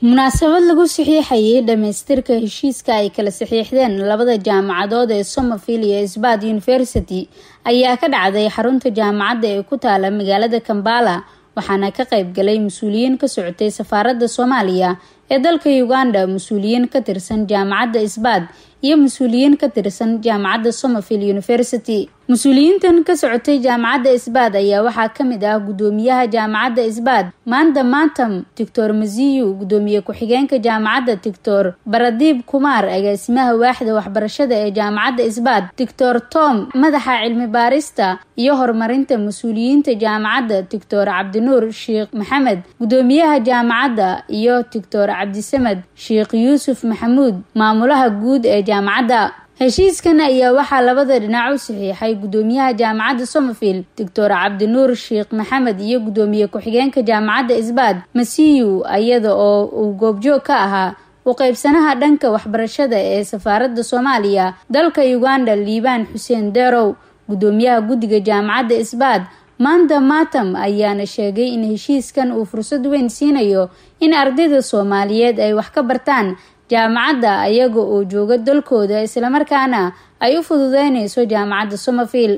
munaasabad lagu saxiixayay dhamaystirka heshiiska ay kala saxiixdeen labada jaamacadood ee somerville iyo sbad university ayaa ka dhacday xarunta jaamacadda ee ku taala magaalada kambala waxaana ka qayb galay mas-uuliyiin ka socotay safaaradda soomaaliya ee dalka uganda mas-uuliyiin ka tirsan jaamacadda sbad iyo mas-uuliyiin ka tirsan jaamacadda somerville university mas-uuliyiintan ka socotay jaamacadda sbad ayaa waxaa kamid ah gudoomiyaha jaamacadda sbad maanta matam doctor maziyu gudoomiye ku-xigeenka jaamacadda doctor baradiib kumaar agaasimaha waaxda waxbarashada ee jaamacadda sbad doctor tom madaxa cilmi baarista iyo horumarinta mas-uuliyiinta jaamacadda doctor cabdinuur sheekh maxamed gudoomiyaha jaamacadda iyo doctor cabdisamed sheekh yuusuf maxamuud maamulaha guud ee jaamacadda heshiiskan ayaa waxaa labada dhinac u saxiixay gudoomiyaha jaamacadda somerville doctor cabdinuur sheekh maxamed iyo gudoomiye ku-xigeenka jaamacadda sbad masiyu iyada oo uu goobjoog ka ahaa u qeybsanaha dhanka waxbarashada ee safaaradda soomaaliya dalka uganda liibaan xuseen derow gudoomiyaha guddiga jaamacadda sbad maanta matam ayaana sheegay in heshiiskan uu fursad weyn siinayo in ardayda soomaaliyeed ay wax ka bartaan jaamacadda ayaga oo jooga dalkooda islamarkaana ay u fududeyneyso jaamacadda somerville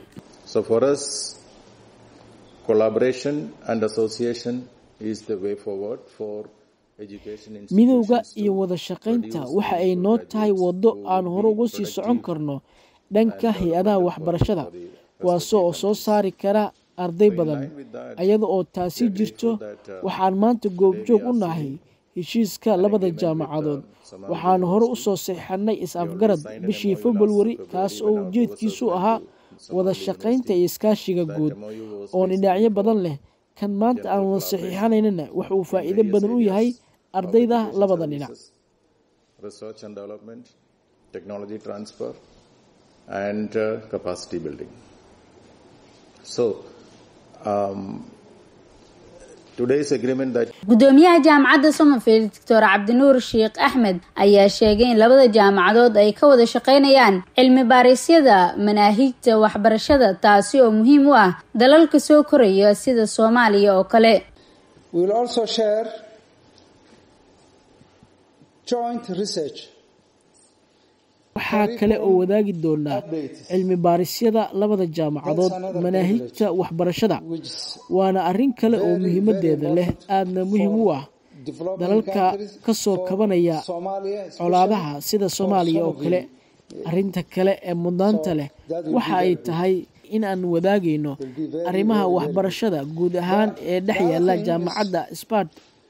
midowda iyo wada shaqaynta waxa ay noo tahay waddo aan hore uga sii socon karno dhanka hay-adaha waxbarashada kuwaasoo oo soo saari kara arday badan iyada oo taasi jirto waxaan maanta goobjoog u nahay heshiiska labada jaamacadood waxaan hore usoo saxeixanay is-afgarad bishii februari kaas oo ujeedkiisu ahaa wada shaqaynta iyo iskaashiga guud oo dhinacyo badan leh kan maanta aan wada saxiixanaynana wax uu faa'iido badan u yahay ardayda labada dhinac gudoomiyaha jaamacadda somerville doctor cabdinuur sheekh axmed ayaa sheegay in labada jaamacadood ay ka wada shaqeynayaan cilmi baarisyada manaahijta waxbarashada taasi oo muhiim u ah dalalka soo koraya sida soomaaliya oo kale waxaa kale oo wadaagi doonaa cilmi baarisyada labada jaamacadood manaahijta waxbarashada waana arrin kale oo muhiimadeeda leh aadna muhiim u ah dalalka ka soo kabanaya colaadaha sida soomaaliya oo kale arrinta kale ee mudnaanta leh waxa ay tahay in aan wadaagayno arrimaha waxbarashada guud ahaan ee dhex yaala jaamacadda sbad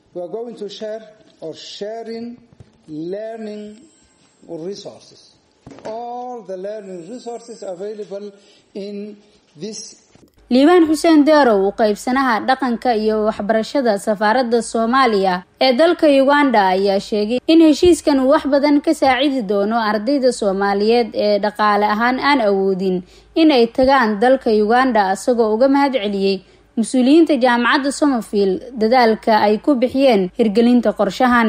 liibaan xuseen deerow u qeybsanaha dhaqanka iyo waxbarashada safaaradda soomaaliya ee dalka uganda ayaa sheegay in heshiiskan uu wax badan ka saacidi doono ardayda soomaaliyeed ee dhaqaale ahaan aan awoodin inay tagaan dalka uganda isagoo uga mahad celiyey mas-uuliyiinta jaamacadda somerville dadaalka ay ku bixiyeen hirgelinta qorshahan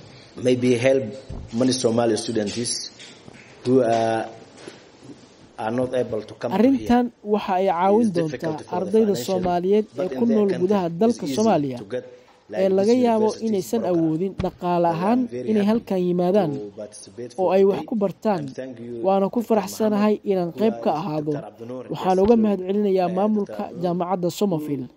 arrintan waxa ay caawin doontaa ardayda soomaaliyeed ee ku nool gudaha dalka soomaaliya ee laga yaabo inaysan awoodin dhaqaale ahaan inay halkan yimaadaan oo ay wax ku bartaan waana ku faraxsanahay inaan qayb ka ahaado waxaan uga mahad celinayaa maamulka jaamacadda somerville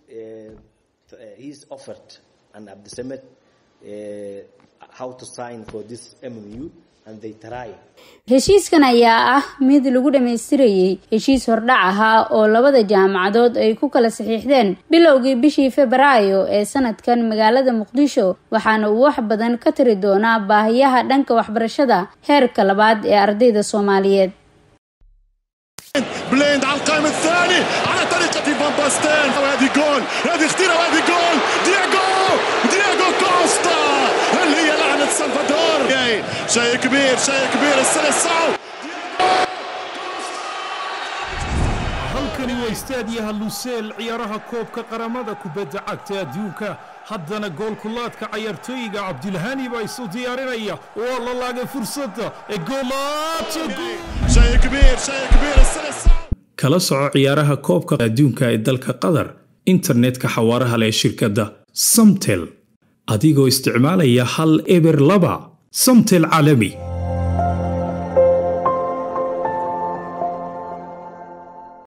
heshiiskan ayaa ah mid lagu dhammaystirayay heshiis hordhac ahaa oo labada jaamacadood ay ku kala saxiixdeen bilowgii bishii febraayo ee sanadkan magaalada muqdisho waxaana uu wax badan ka tari doonaa baahiyaha dhanka waxbarashada heerka labaad ee ardayda soomaaliyeed بليند على القائم الثاني على طريقة فان باستين وهذه جول هذه اختيرة وهذه جول دياغو دياغو كوستا هل هي لعنة سلفادور شيء كبير شيء كبير السلسعو halkani waa istaadiyaha luseel ciyaaraha koobka qaramada kubadda cagta adduunka haddana goolkulaadka cayaartooyiga cabdilhani baa isu diyaarinaya waa la laagay fursadda ee kala soco ciyaaraha koobka adduunka ee dalka qatar internetka xawaaraha leh shirkadda samtel adigoo isticmaalaya hal eber laba samtel caalami